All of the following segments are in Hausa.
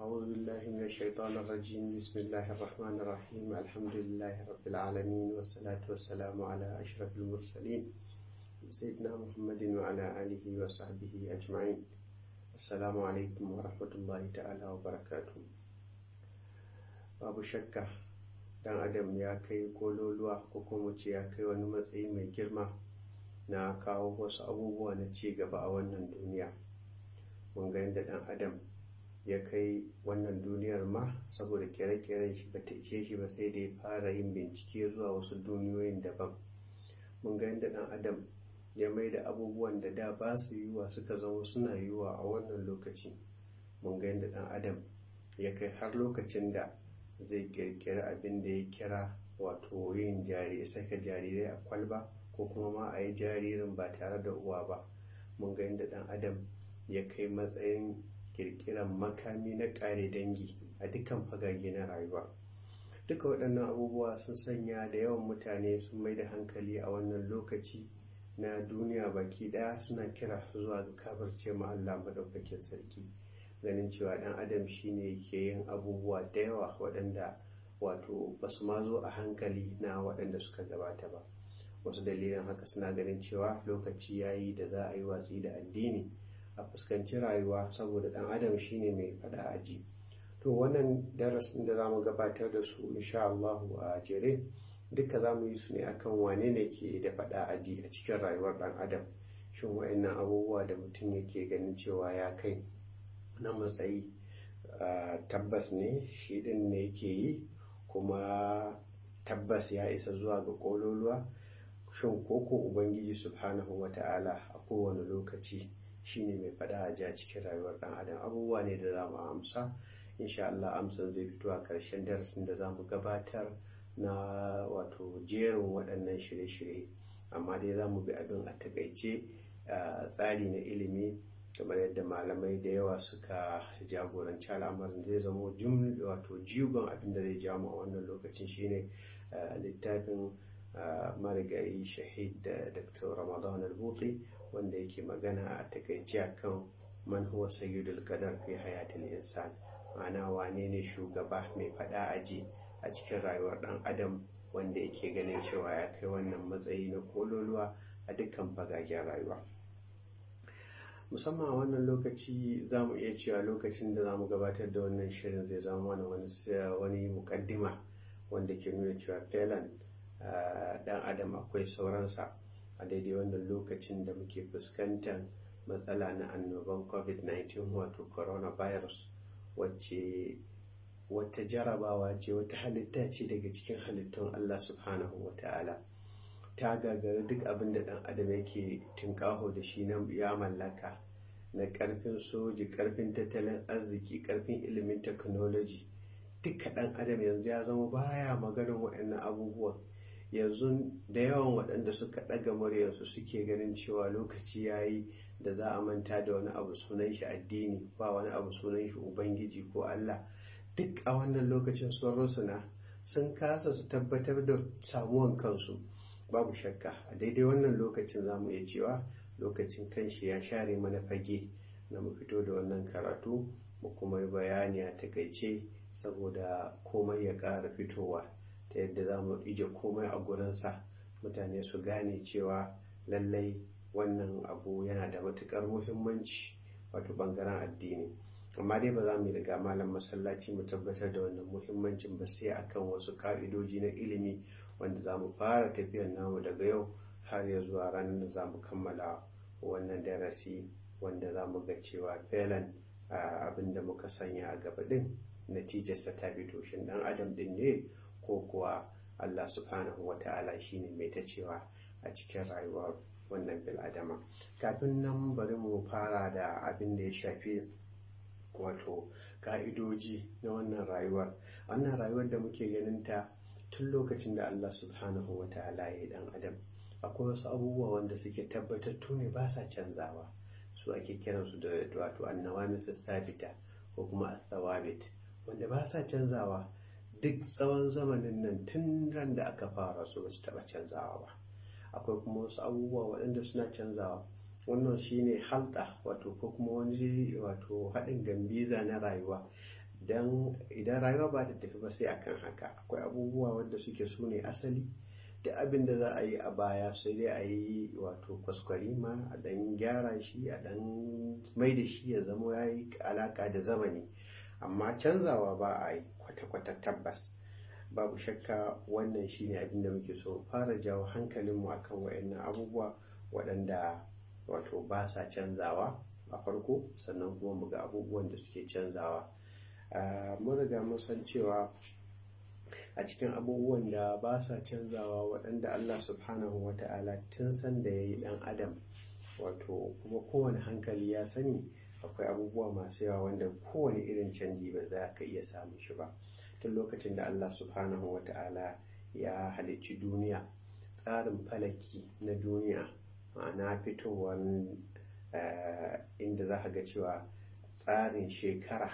أعوذ بالله من الشيطان الرجيم بسم الله الرحمن الرحيم الحمد لله رب العالمين والصلاة والسلام على أشرف المرسلين سيدنا محمد وعلى آله وصحبه أجمعين السلام عليكم ورحمة الله تعالى وبركاته babu shakka dan adam ya kai kololuwa ko kuma ce ya kai wani matsayi mai girma na kawo wasu abubuwa na ci gaba a wannan duniya mun ga yadda dan adam ya kai wannan duniyar ma saboda kere-keren shi bata ishe shi ba sai da ya fara yin bincike zuwa wasu duniyoyin daban mun ga yadda dan adam ya mai da abubuwan da da ba su yiwuwa suka zama suna yiwuwa a wannan lokaci mun ga yadda dan adam ya kai har lokacin da zai kirkiri abin da ya kira wato yin jari saka jarirai a kwalba ko kuma ma a yi jaririn ba tare da uwa ba mun ga yadda dan adam ya kai matsayin kirkiran makami na kare dangi a dukkan fagage na rayuwa duka waɗannan abubuwa sun sanya da yawan mutane sun mai da hankali a wannan lokaci na duniya baki ɗaya suna kira zuwa ga kafirce ma Allah madaukakin sarki ganin cewa ɗan adam shine ke yin abubuwa da yawa waɗanda wato ba su ma zo a hankali na waɗanda suka gabata ba wasu dalilin haka suna ganin cewa lokaci ya yi da za a yi watsi da addini a fuskanci rayuwa saboda ɗan adam shine mai faɗa aji to wannan darasin da za mu gabatar da su insha Allahu a jere duka za mu yi su ne akan wane ne ke da faɗa aji a cikin rayuwar ɗan adam shin wa'annan abubuwa da mutum yake ganin cewa ya kai na matsayi tabbas ne shi ɗin ne yake yi kuma tabbas ya isa zuwa ga ƙololuwa shin koko ubangiji subhanahu wa ta'ala a kowane lokaci shine mai faɗa a ji a cikin rayuwar ɗan adam abubuwa ne da za mu amsa insha Allah amsan zai fito a ƙarshen darasin da za mu gabatar na wato jerin waɗannan shirye-shirye amma dai za mu bi abin a takaice tsari na ilimi kamar yadda malamai da yawa suka jagoranci al'amarin zai zama wato jigon abin da zai jamu a wannan lokacin shine littafin marigayi shahid da dr ramadan al-buti wanda yake magana a takaice akan man huwa sayyidul qadar fi hayatil insan ma'ana wane ne shugaba mai fada aji a cikin rayuwar dan adam wanda yake ganin cewa ya kai wannan matsayi na kololuwa a dukkan fagagen rayuwa musamman a wannan lokaci za mu iya cewa lokacin da za mu gabatar da wannan shirin zai zama mana wani mukaddima wanda ke nuna cewa felan dan adam akwai sauransa a daidai wannan lokacin da muke fuskantar matsala na annoban covid-19 wato coronavirus wacce wata jarabawa ce wata halitta ce daga cikin halittun allah subhanahu wa ta'ala ta gagari duk abin da dan adam yake tinkaho da shi na ya mallaka na karfin soji karfin tattalin arziki karfin ilimin technology duka dan adam yanzu ya zama baya maganin waɗannan abubuwan yanzu da yawan waɗanda suka ɗaga muryarsu suke ganin cewa lokaci ya yi da za a manta da wani abu sunan shi addini ba wani abu sunan shi ubangiji ko allah duk a wannan lokacin sun rusuna sun kasa su tabbatar da samuwan kansu babu shakka a daidai wannan lokacin za mu iya cewa lokacin kanshi ya share mana fage na mu fito da wannan karatu mu kuma yi bayani a takaice saboda komai ya ƙara fitowa ta yadda za mu ije komai a gurinsa mutane su gane cewa lallai wannan abu yana da matuƙar muhimmanci wato ɓangaren addini amma dai ba za mu riga malam masallaci mu tabbatar da wannan muhimmancin ba sai akan wasu ka'idoji na ilimi wanda za mu fara tafiyar namu daga yau har ya zuwa ranar da za mu kammala wannan darasi wanda za mu ga cewa felan abin da muka sanya a gaba din natijarsa ta fito shin dan adam din ne ko kuwa Allah subhanahu wa ta'ala shine mai ta cewa a cikin rayuwar wannan bil'adama kafin nan bari mu fara da abin da ya shafi wato ka'idoji na wannan rayuwar wannan rayuwar da muke ganin ta tun lokacin da Allah subhanahu wa ta'ala ya yi dan adam akwai wasu abubuwa wanda suke tabbatattu ne ba sa canzawa su ake kiransu da wato annawamis sabita ko kuma athawabit wanda ba sa canzawa duk tsawon zamanin nan tun ran da aka fara su ba su taɓa canzawa ba akwai kuma wasu abubuwa waɗanda suna canzawa wannan shine halda wato ko kuma wani wato haɗin gambiza na rayuwa don idan rayuwa ba ta tafi ba sai akan haka akwai abubuwa wanda suke su ne asali duk abin da za a yi a baya sai dai a yi wato kwaskwarima a dan gyara shi a dan mai da shi ya zama ya yi alaka da zamani amma canzawa ba a yi kwata-kwata tabbas babu shakka wannan shine abin da muke so fara jawo hankalinmu akan waɗannan abubuwa waɗanda wato ba sa canzawa a farko sannan kuma mu ga abubuwan da suke canzawa mun riga mun san cewa a cikin abubuwan da ba sa canzawa waɗanda Allah subhanahu wa ta'ala tun san da ya yi ɗan adam wato kuma kowane hankali ya sani akwai abubuwa masu yawa wanda kowane irin canji ba za ka iya samun shi ba tun lokacin da Allah subhanahu wa ta'ala ya halicci duniya tsarin falaki na duniya ma'ana fitowar inda za ka ga cewa tsarin shekara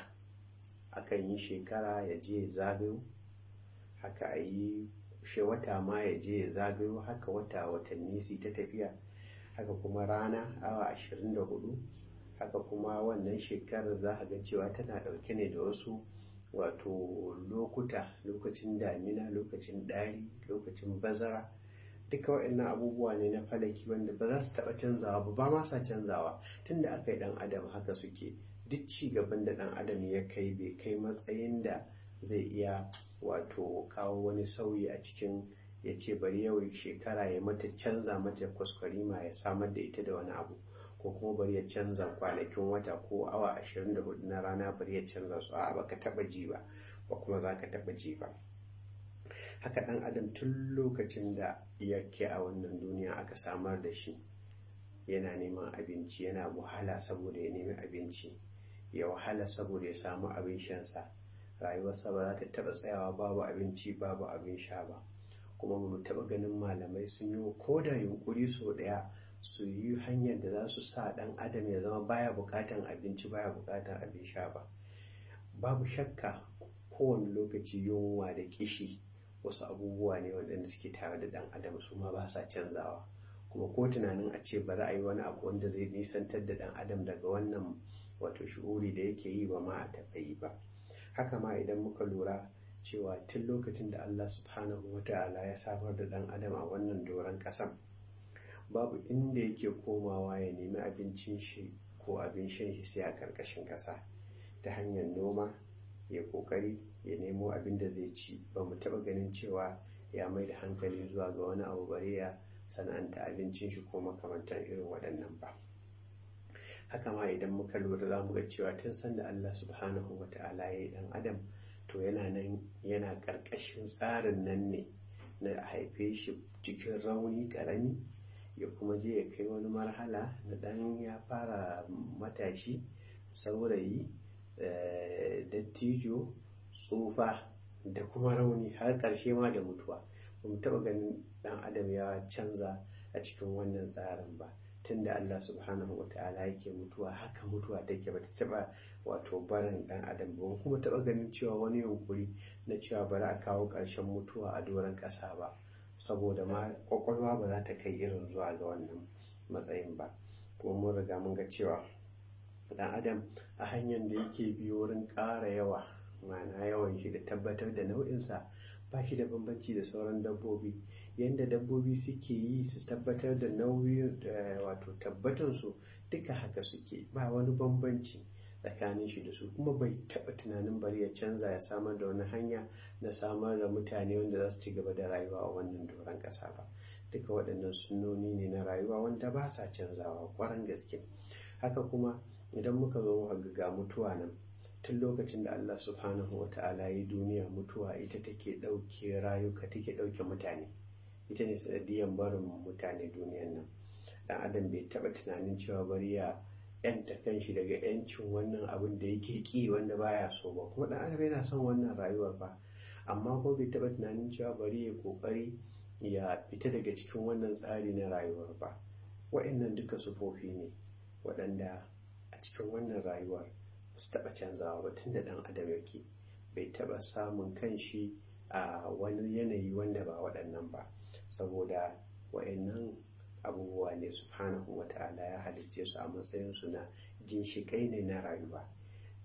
akan yi shekara ya je zagayo haka a yi shi wata ma ya je ya zagayo haka wata watanni su ta tafiya haka kuma rana awa 24 haka kuma wannan shekarar za a ga cewa tana ɗauke ne da wasu wato lokuta lokacin damina lokacin ɗari lokacin bazara duka waɗannan abubuwa ne na falaki wanda ba za su taɓa canzawa ba ba ma sa canzawa tunda aka yi ɗan adam haka suke duk ci gaban da ɗan adam ya kai bai kai matsayin da zai iya wato kawo wani sauyi a cikin ya ce bari yau shekara ya mata canza mata kwaskwarima ya samar da ita da wani abu ko kuma bari ya canza kwanakin wata ko awa 24 na rana bari ya canza su a baka taba ji ba ba kuma za ka taba ji ba haka dan adam tun lokacin da yake a wannan duniya aka samar da shi yana neman abinci yana wahala saboda ya nemi abinci ya wahala saboda ya samu abin shansa rayuwarsa ba za ta taɓa tsayawa babu abinci babu abin sha ba kuma ba mu taɓa ganin malamai sun yi ko da yunkuri sau ɗaya su yi hanyar da za su sa ɗan adam ya zama baya buƙatan abinci baya buƙatan abin sha ba babu shakka kowane lokaci yunwa da kishi wasu abubuwa ne waɗanda suke tare da ɗan adam su ma ba sa canzawa kuma ko tunanin a ce bari a yi wani abu wanda zai nisantar da ɗan adam daga wannan wato shu'uri da yake yi ba ma a taɓa yi ba haka ma idan muka lura cewa tun lokacin da Allah subhanahu wa ta'ala ya samar da ɗan adam a wannan doron ƙasan babu inda yake komawa ya nemi abincin shi ko abin shan shi sai a ƙarƙashin ƙasa ta hanyar noma ya ƙoƙari ya nemo abin da zai ci ba mu taɓa ganin cewa ya mai da hankali zuwa ga wani abu bare ya sana'anta abincin shi ko makamantan irin waɗannan ba haka ma idan muka lura za mu ga cewa tun sanda Allah subhanahu wa ta'ala ya yi ɗan adam to yana nan yana ƙarƙashin tsarin nan ne na haife shi cikin rauni ƙarami ya kuma je ya kai wani marhala na ɗan ya fara matashi saurayi dattijo tsufa da kuma rauni har ƙarshe ma da mutuwa ba mu taɓa ganin ɗan adam ya canza a cikin wannan tsarin ba tunda Allah subhanahu wa ta'ala yake mutuwa haka mutuwa take ba ta taɓa wato barin ɗan adam ba kuma taɓa ganin cewa wani yunkuri na cewa bari a kawo ƙarshen mutuwa a doron ƙasa ba saboda ma ƙwaƙwalwa ba za ta kai irin zuwa ga wannan matsayin ba kuma mun riga mun ga cewa ɗan adam a hanyar da yake biyo wurin ƙara yawa ma'ana yawan shi da tabbatar da nau'insa ba shi da bambanci da sauran dabbobi yadda dabbobi suke yi su tabbatar da nauyin wato tabbatansu duka haka suke ba wani bambanci tsakanin shi da su kuma bai taɓa tunanin bari ya canza ya samar da wani hanya na samar da mutane wanda za su ci gaba da rayuwa a wannan doron ƙasa ba duka waɗannan sunnoni ne na rayuwa wanda ba sa canzawa ƙwarar gaske haka kuma idan muka zo muka ga mutuwa nan tun lokacin da Allah subhanahu wa ta'ala yi duniya mutuwa ita take ɗauke rayuka take ɗauke mutane ita ne sanadiyan barin mutane duniyan nan dan adam bai taɓa tunanin cewa bari ya yanta kanshi daga yancin wannan abin da yake ki wanda baya so ba kuma dan adam yana son wannan rayuwar ba amma ko bai taɓa tunanin cewa bari ya kokari ya fita daga cikin wannan tsari na rayuwar ba wa'annan duka sufofi ne waɗanda a cikin wannan rayuwar su taɓa canzawa ba tun da ɗan adam yake bai taɓa samun kanshi a wani yanayi wanda ba waɗannan ba saboda wa'annan abubuwa ne subhanahu wa ta'ala ya halicce su a matsayin su na ginshiƙai ne na rayuwa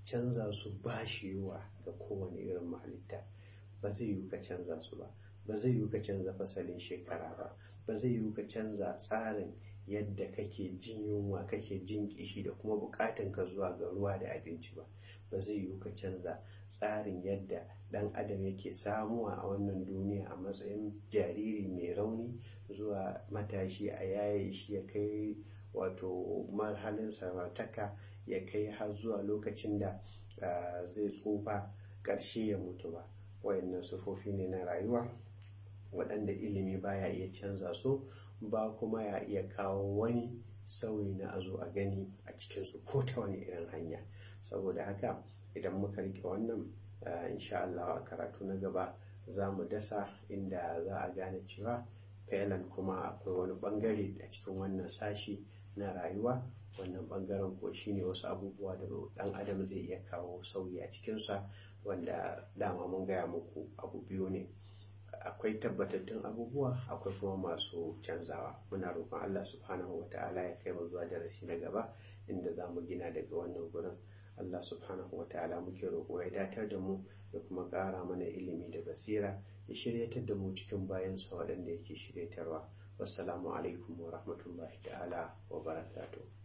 canza su ba shi yiwa ga kowane irin mahalitta ba zai yiwu ka canza su ba ba zai yiwu ka canza fasalin shekara ba ba zai yiwu ka canza tsarin yadda kake jin yunwa kake jin kishi da kuma bukatan ka zuwa ga ruwa da abinci ba ba zai yiwu ka canza tsarin yadda dan adam yake samuwa a wannan duniya a matsayin jariri mai rauni zuwa matashi a yaye shi ya kai wato marhalin samartaka ya kai har zuwa lokacin da zai tsufa ƙarshe ya mutu ba wayannan sufofi ne na rayuwa waɗanda ilimi baya iya canza su ba kuma ya iya kawo wani sauyi na azo a gani a cikinsu ko ta wani irin hanya saboda haka idan muka rike wannan insha Allah a karatu na gaba za mu dasa inda za a gane cewa failan kuma akwai wani bangare a cikin wannan sashi na rayuwa wannan bangaren ko shine wasu abubuwa da dan adam zai iya kawo sauyi a cikinsa wanda dama mun gaya muku abu biyu ne akwai tabbatattun abubuwa akwai kuma masu canzawa muna roƙon Allah subhanahu wa ta'ala ya kai mu zuwa darasi na gaba inda za mu gina daga wannan gurin Allah subhanahu wa ta'ala muke roƙo ya datar da mu da kuma ƙara mana ilimi da basira ya shiryatar da mu cikin bayansa waɗanda yake shiryatarwa wassalamu alaikum wa rahmatullahi ta'ala wa barakatuh